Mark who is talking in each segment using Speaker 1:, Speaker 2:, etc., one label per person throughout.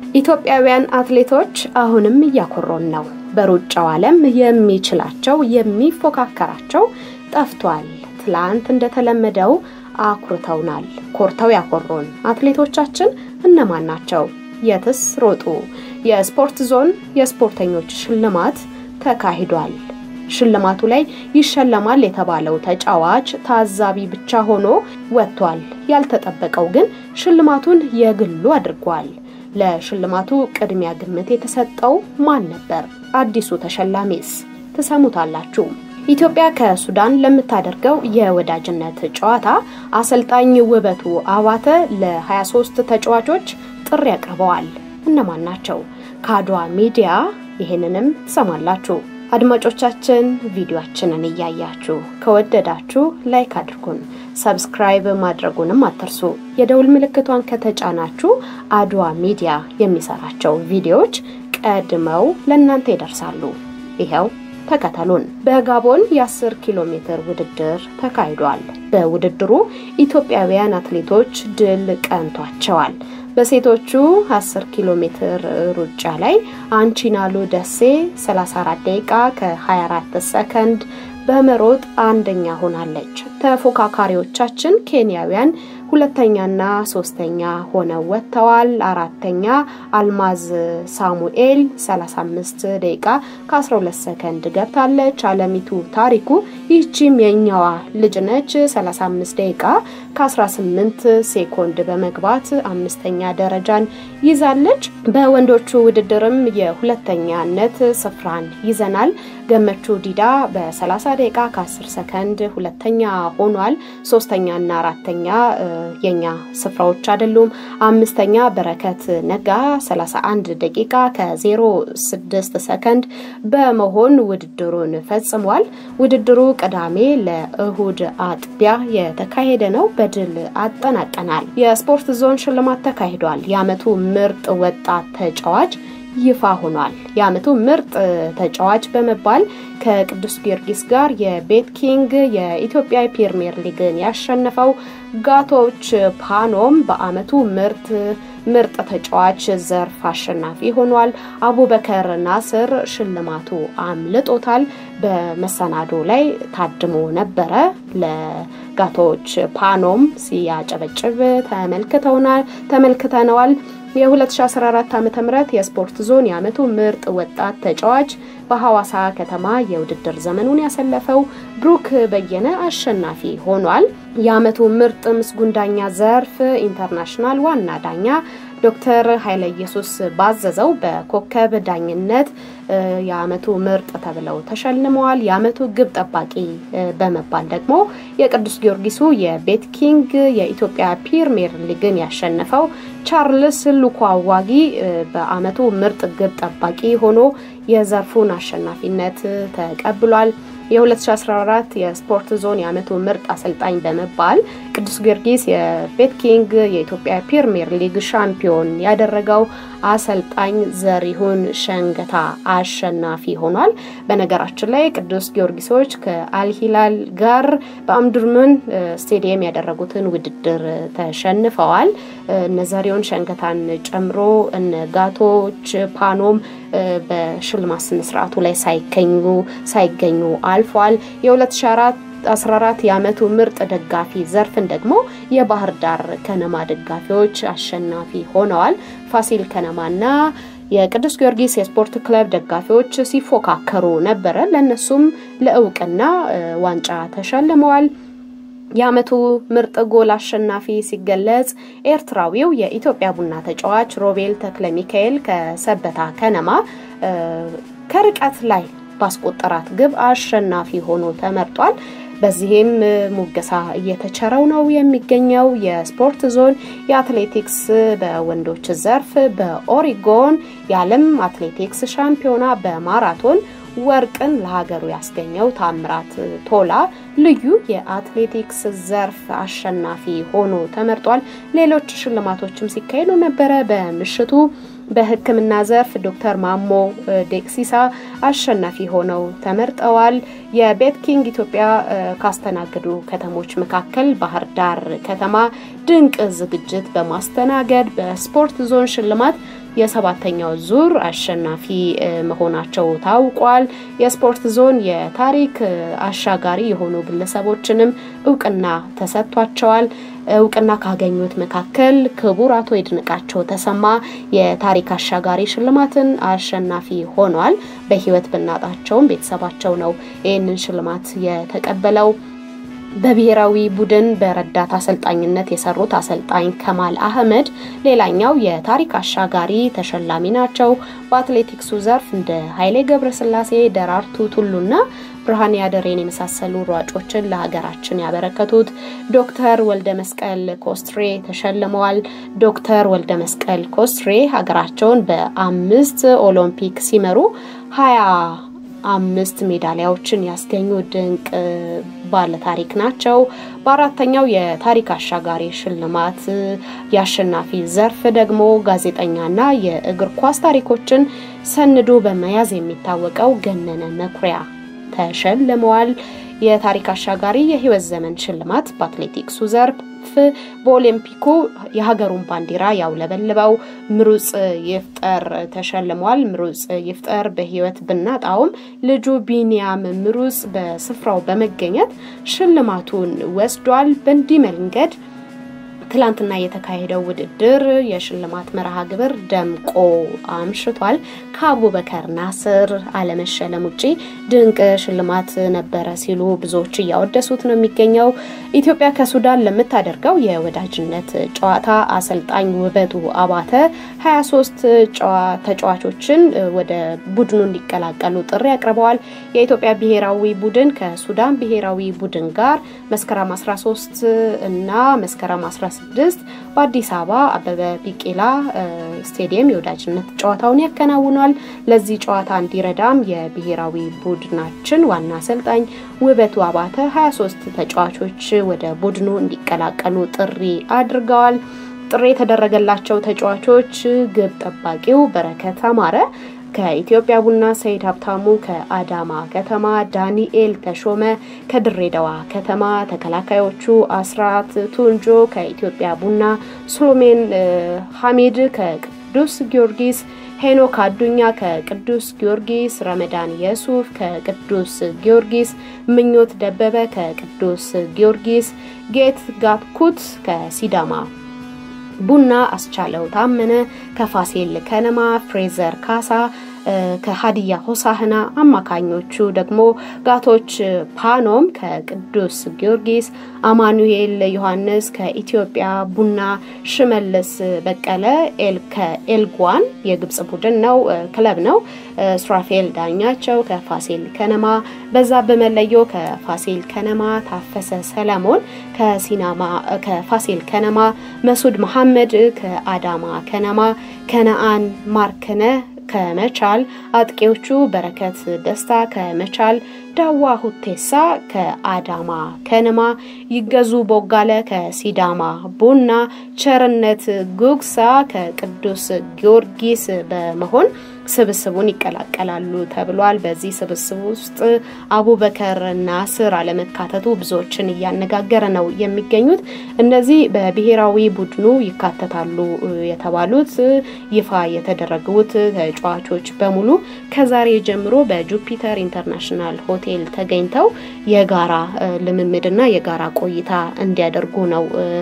Speaker 1: ኢትዮጵያውያን አትሌቶች አሁንም እያኮሮን ነው። በሩጫው ዓለም የሚችላቸው የሚፎካከራቸው ጠፍቷል። ትላንት እንደተለመደው አኩርተውናል። ኮርተው ያኮሮን አትሌቶቻችን እነማን ናቸው? የትስ ሮጡ? የስፖርት ዞን የስፖርተኞች ሽልማት ተካሂዷል። ሽልማቱ ላይ ይሸለማል የተባለው ተጫዋች ታዛቢ ብቻ ሆኖ ወጥቷል። ያልተጠበቀው ግን ሽልማቱን የግሉ አድርጓል። ለሽልማቱ ቅድሚያ ግምት የተሰጠው ማን ነበር? አዲሱ ተሸላሚስ? ትሰሙታላችሁ። ኢትዮጵያ ከሱዳን ለምታደርገው የወዳጅነት ጨዋታ አሰልጣኝ ውበቱ አባተ ለ23 ተጫዋቾች ጥሪ አቅርበዋል። እነማን ናቸው? ከአድዋ ሚዲያ ይህንንም ትሰማላችሁ። አድማጮቻችን ቪዲዮአችንን እያያችሁ ከወደዳችሁ ላይክ አድርጉን፣ ሰብስክራይብ ማድረጉንም አትርሱ። የደውል ምልክቷን ከተጫናችሁ አድዋ ሚዲያ የሚሰራቸው ቪዲዮዎች ቀድመው ለእናንተ ይደርሳሉ። ይኸው ተከተሉን። በጋቦን የ10 ኪሎ ሜትር ውድድር ተካሂዷል። በውድድሩ ኢትዮጵያውያን አትሌቶች ድል ቀንቷቸዋል። በሴቶቹ 10 ኪሎ ሜትር ሩጫ ላይ አንቺናሉ ደሴ 34 ደቂቃ ከ24 ሰከንድ በመሮጥ አንደኛ ሆናለች። ተፎካካሪዎቻችን ኬንያውያን ሁለተኛና ሶስተኛ ሆነው ወጥተዋል። አራተኛ አልማዝ ሳሙኤል 35 ደቂቃ ከ12 ሰከንድ ገብታለች። አለሚቱ ታሪኩ ይህቺም የኛዋ ልጅ ነች 35 ደቂቃ ከ18 ሴኮንድ በመግባት አምስተኛ ደረጃን ይዛለች። በወንዶቹ ውድድርም የሁለተኛነት ስፍራን ይዘናል። ገመቹ ዲዳ በ30 ደቂቃ ከ10 ሰከንድ ሁለተኛ ሆኗል። ሶስተኛና አራተኛ የኛ ስፍራዎች አይደሉም። አምስተኛ በረከት ነጋ 31 ደቂቃ ከ06 ሰከንድ በመሆን ውድድሩን ፈጽሟል። ውድድሩ ቅዳሜ ለእሁድ አጥቢያ የተካሄደ ነው። በድል አጠናቀናል። የስፖርት ዞን ሽልማት ተካሂዷል። የዓመቱ ምርጥ ወጣት ተጫዋች ይፋ ሆኗል። የዓመቱ ምርጥ ተጫዋች በመባል ከቅዱስ ጊዮርጊስ ጋር የቤት ኪንግ የኢትዮጵያ ፕሪሚየር ሊግን ያሸነፈው ጋቶች ፓኖም በዓመቱ ምርጥ ምርጥ ተጫዋች ዘርፍ አሸናፊ ሆኗል። አቡበከር ናስር ሽልማቱ አምልጦታል። በመሰናዶ ላይ ታድሞ ነበረ። ለጋቶች ፓኖም ሲያጨበጭብ ተመልክተውናል ተመልክተነዋል። የ2014 ዓ ም የስፖርት ዞን የዓመቱ ምርጥ ወጣት ተጫዋች በሐዋሳ ከተማ የውድድር ዘመኑን ያሰለፈው ብሩክ በየነ አሸናፊ ሆኗል። የዓመቱ ምርጥ ምስጉን ዳኛ ዘርፍ ኢንተርናሽናል ዋና ዳኛ ዶክተር ኃይለ ኢየሱስ ባዘዘው በኮከብ ዳኝነት የዓመቱ ምርጥ ተብለው ተሸልመዋል። የዓመቱ ግብ ጠባቂ በመባል ደግሞ የቅዱስ ጊዮርጊሱ የቤት ኪንግ የኢትዮጵያ ፕሪሚየር ሊግን ያሸነፈው ቻርልስ ሉኳዋጊ በዓመቱ ምርጥ ግብ ጠባቂ ሆኖ የዘርፉን አሸናፊነት ተቀብሏል። የ2014 የስፖርት ዞን የዓመቱ ምርጥ አሰልጣኝ በመባል ቅዱስ ጊዮርጊስ የቤት ኪንግ የኢትዮጵያ ፕሪሚየር ሊግ ሻምፒዮን ያደረገው አሰልጣኝ ዘሪሁን ሸንገታ አሸናፊ ሆኗል። በነገራችን ላይ ቅዱስ ጊዮርጊሶች ከአልሂላል ጋር በአምዱርመን ስቴዲየም ያደረጉትን ውድድር ተሸንፈዋል። እነ ዘሪሁን ሸንገታን ጨምሮ እነ ጋቶች ፓኖም በሽልማት ስነስርዓቱ ላይ ሳይገኙ ሳይገኙ አልፏል። የ2004 14 የዓመቱ ምርጥ ደጋፊ ዘርፍን ደግሞ የባህር ዳር ከነማ ደጋፊዎች አሸናፊ ሆነዋል። ፋሲል ከነማና የቅዱስ ጊዮርጊስ የስፖርት ክለብ ደጋፊዎች ሲፎካከሩ ነበረ። ለእነሱም ለእውቅና ዋንጫ ተሸልመዋል። የዓመቱ ምርጥ ጎል አሸናፊ ሲገለጽ ኤርትራዊው የኢትዮጵያ ቡና ተጫዋች ሮቤል ተክለ ሚካኤል ከሰበታ ከነማ ከርቀት ላይ ባስቆጠራት ግብ አሸናፊ ሆኖ ተመርጧል። በዚህም ሙገሳ እየተቸረው ነው የሚገኘው። የስፖርት ዞን የአትሌቲክስ በወንዶች ዘርፍ በኦሪጎን የዓለም አትሌቲክስ ሻምፒዮና በማራቶን ወርቅን ለሀገሩ ያስገኘው ታምራት ቶላ ልዩ የአትሌቲክስ ዘርፍ አሸናፊ ሆኖ ተመርጧል። ሌሎች ሽልማቶችም ሲካሄዱ ነበረ። በምሽቱ በሕክምና ዘርፍ ዶክተር ማሞ ዴክሲሳ አሸናፊ ሆነው ተመርጠዋል። የቤት ኪንግ ኢትዮጵያ ካስተናገዱ ከተሞች መካከል ባህር ዳር ከተማ ድንቅ ዝግጅት በማስተናገድ በስፖርት ዞን ሽልማት የሰባተኛው ዙር አሸናፊ መሆናቸው ታውቋል። የስፖርት ዞን የታሪክ አሻጋሪ የሆኑ ግለሰቦችንም እውቅና ተሰጥቷቸዋል። እውቅና ካገኙት መካከል ክቡር አቶ ይድነቃቸው ተሰማ የታሪክ አሻጋሪ ሽልማትን አሸናፊ ሆኗል። በሕይወት ብናጣቸውም ቤተሰባቸው ነው ይህንን ሽልማት የተቀበለው። በብሔራዊ ቡድን በረዳት አሰልጣኝነት የሰሩት አሰልጣኝ ከማል አህመድ ሌላኛው የታሪክ አሻጋሪ ተሸላሚ ናቸው። በአትሌቲክሱ ዘርፍ እንደ ኃይሌ ገብረስላሴ፣ ደራርቱ ቱሉና ብርሃን ያደሬን የመሳሰሉ ሯጮችን ለሀገራችን ያበረከቱት ዶክተር ወልደ መስቀል ኮስትሬ ተሸልመዋል። ዶክተር ወልደ መስቀል ኮስትሬ ሀገራቸውን በአምስት ኦሎምፒክ ሲመሩ ሀያ አምስት ሜዳሊያዎችን ያስገኙ ድንቅ ባለታሪክ ናቸው። በአራተኛው የታሪክ አሻጋሪ ሽልማት የአሸናፊ ዘርፍ ደግሞ ጋዜጠኛና የእግር ኳስ ታሪኮችን ሰንዶ በመያዝ የሚታወቀው ገነነ መኩሪያ ተሸልመዋል። የታሪክ አሻጋሪ የህይወት ዘመን ሽልማት በአትሌቲክሱ ዘርፍ በኦሊምፒኩ የሀገሩን ባንዲራ ያውለበልበው ምሩጽ ይፍጠር ተሸልሟል። ምሩጽ ይፍጠር በህይወት ብናጣውም ልጁ ቢኒያም ምሩጽ በስፍራው በመገኘት ሽልማቱን ወስዷል። በእንዲህ መንገድ ትላንትና የተካሄደው ውድድር የሽልማት መርሃ ግብር ደምቆ አምሽቷል። ከአቡበከር ናስር አለመሸለም ውጪ ድንቅ ሽልማት ነበረ ሲሉ ብዙዎች እያወደሱት ነው የሚገኘው። ኢትዮጵያ ከሱዳን ለምታደርገው የወዳጅነት ጨዋታ አሰልጣኝ ውበቱ አባተ 23 ተጫዋቾችን ወደ ቡድኑ እንዲቀላቀሉ ጥሪ አቅርበዋል። የኢትዮጵያ ብሔራዊ ቡድን ከሱዳን ብሔራዊ ቡድን ጋር መስከረም 13 እና መስከረም 16 ስድስት በአዲስ አበባ አበበ ቢቂላ ስቴዲየም የወዳጅነት ጨዋታውን ያከናውኗል። ለዚህ ጨዋታ እንዲረዳም የብሔራዊ ቡድናችን ዋና አሰልጣኝ ውበቱ አባተ 23 ተጫዋቾች ወደ ቡድኑ እንዲቀላቀሉ ጥሪ አድርገዋል። ጥሪ የተደረገላቸው ተጫዋቾች ግብ ጠባቂው በረከት አማረ ከኢትዮጵያ ቡና ሰይድ ሀብታሙ፣ ከአዳማ ከተማ ዳንኤል ተሾመ፣ ከድሬዳዋ ከተማ ተከላካዮቹ አስራት ቱንጆ፣ ከኢትዮጵያ ቡና ሱሎሜን ሐሚድ፣ ከቅዱስ ጊዮርጊስ ሄኖክ አዱኛ፣ ከቅዱስ ጊዮርጊስ ረመዳን የሱፍ፣ ከቅዱስ ጊዮርጊስ ምኞት ደበበ፣ ከቅዱስ ጊዮርጊስ ጌት ጋትኩት፣ ከሲዳማ ቡና አስቻለው ታመነ ከፋሲል ከነማ ፍሬዘር ካሳ ከሀዲያ ሆሳህና አማካኞቹ ደግሞ ጋቶች ፓኖም ከቅዱስ ጊዮርጊስ አማኑኤል ዮሐንስ ከኢትዮጵያ ቡና ሽመልስ በቀለ ከኤልጓን የግብጽ ቡድን ነው ክለብ ነው ሱራፌል ዳኛቸው ከፋሲል ከነማ በዛ በመለዮ ከፋሲል ከነማ ታፈሰ ሰለሞን ከሲናማ ከፋሲል ከነማ መሱድ መሐመድ ከአዳማ ከነማ ከነአን ማርከነ ከመቻል አጥቂዎቹ በረከት ደስታ ከመቻል ዳዋ ሁቴሳ ከአዳማ ከነማ ይገዙ ቦጋለ ከሲዳማ ቡና ቸርነት ጉግሳ ከቅዱስ ጊዮርጊስ በመሆን ስብስቡን ይቀላቀላሉ ተብሏል። በዚህ ስብስብ ውስጥ አቡበከር ናስር አለመካተቱ ብዙዎችን እያነጋገረ ነው የሚገኙት። እነዚህ በብሔራዊ ቡድኑ ይካተታሉ የተባሉት ይፋ የተደረጉት ተጫዋቾች በሙሉ ከዛሬ ጀምሮ በጁፒተር ኢንተርናሽናል ሆቴል ተገኝተው የጋራ ልምምድና የጋራ ቆይታ እንዲያደርጉ ነው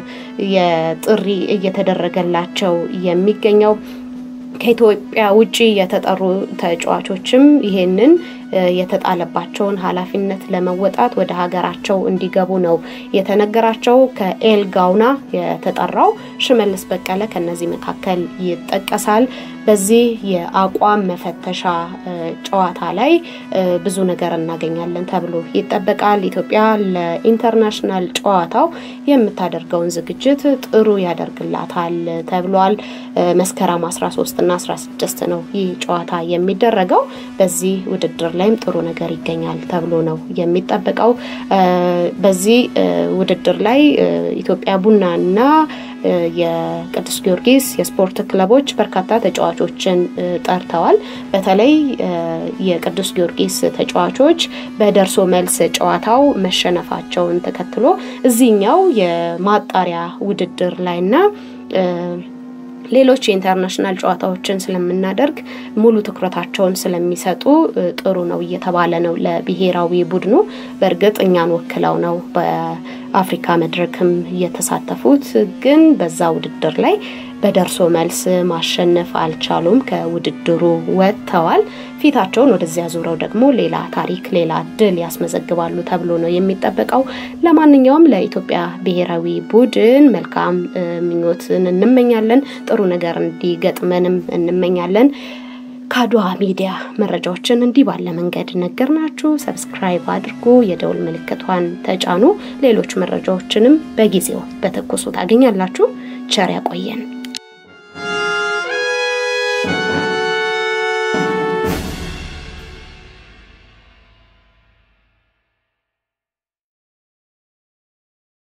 Speaker 1: የጥሪ እየተደረገላቸው የሚገኘው። ከኢትዮጵያ ውጭ የተጠሩ ተጫዋቾችም ይሄንን የተጣለባቸውን ኃላፊነት ለመወጣት ወደ ሀገራቸው እንዲገቡ ነው የተነገራቸው። ከኤል ጋውና የተጠራው ሽመልስ በቀለ ከነዚህ መካከል ይጠቀሳል። በዚህ የአቋም መፈተሻ ጨዋታ ላይ ብዙ ነገር እናገኛለን ተብሎ ይጠበቃል። ኢትዮጵያ ለኢንተርናሽናል ጨዋታው የምታደርገውን ዝግጅት ጥሩ ያደርግላታል ተብሏል። መስከረም 13 እና 16 ነው ይህ ጨዋታ የሚደረገው። በዚህ ውድድር ላይም ጥሩ ነገር ይገኛል ተብሎ ነው የሚጠበቀው። በዚህ ውድድር ላይ ኢትዮጵያ ቡናና የቅዱስ ጊዮርጊስ የስፖርት ክለቦች በርካታ ተጫዋቾችን ጠርተዋል። በተለይ የቅዱስ ጊዮርጊስ ተጫዋቾች በደርሶ መልስ ጨዋታው መሸነፋቸውን ተከትሎ እዚህኛው የማጣሪያ ውድድር ላይና ሌሎች የኢንተርናሽናል ጨዋታዎችን ስለምናደርግ ሙሉ ትኩረታቸውን ስለሚሰጡ ጥሩ ነው እየተባለ ነው ለብሔራዊ ቡድኑ። በእርግጥ እኛን ወክለው ነው በአፍሪካ መድረክም እየተሳተፉት፣ ግን በዛ ውድድር ላይ በደርሶ መልስ ማሸነፍ አልቻሉም። ከውድድሩ ወጥተዋል። ፊታቸውን ወደዚያ ዙረው ደግሞ ሌላ ታሪክ፣ ሌላ ድል ያስመዘግባሉ ተብሎ ነው የሚጠበቀው። ለማንኛውም ለኢትዮጵያ ብሔራዊ ቡድን መልካም ምኞትን እንመኛለን። ጥሩ ነገር እንዲገጥመንም እንመኛለን። ከአድዋ ሚዲያ መረጃዎችን እንዲህ ባለ መንገድ ነገርናችሁ። ሰብስክራይብ አድርጉ፣ የደውል ምልክቷን ተጫኑ። ሌሎች መረጃዎችንም በጊዜው በትኩሱ ታገኛላችሁ። ቸር ያቆየን።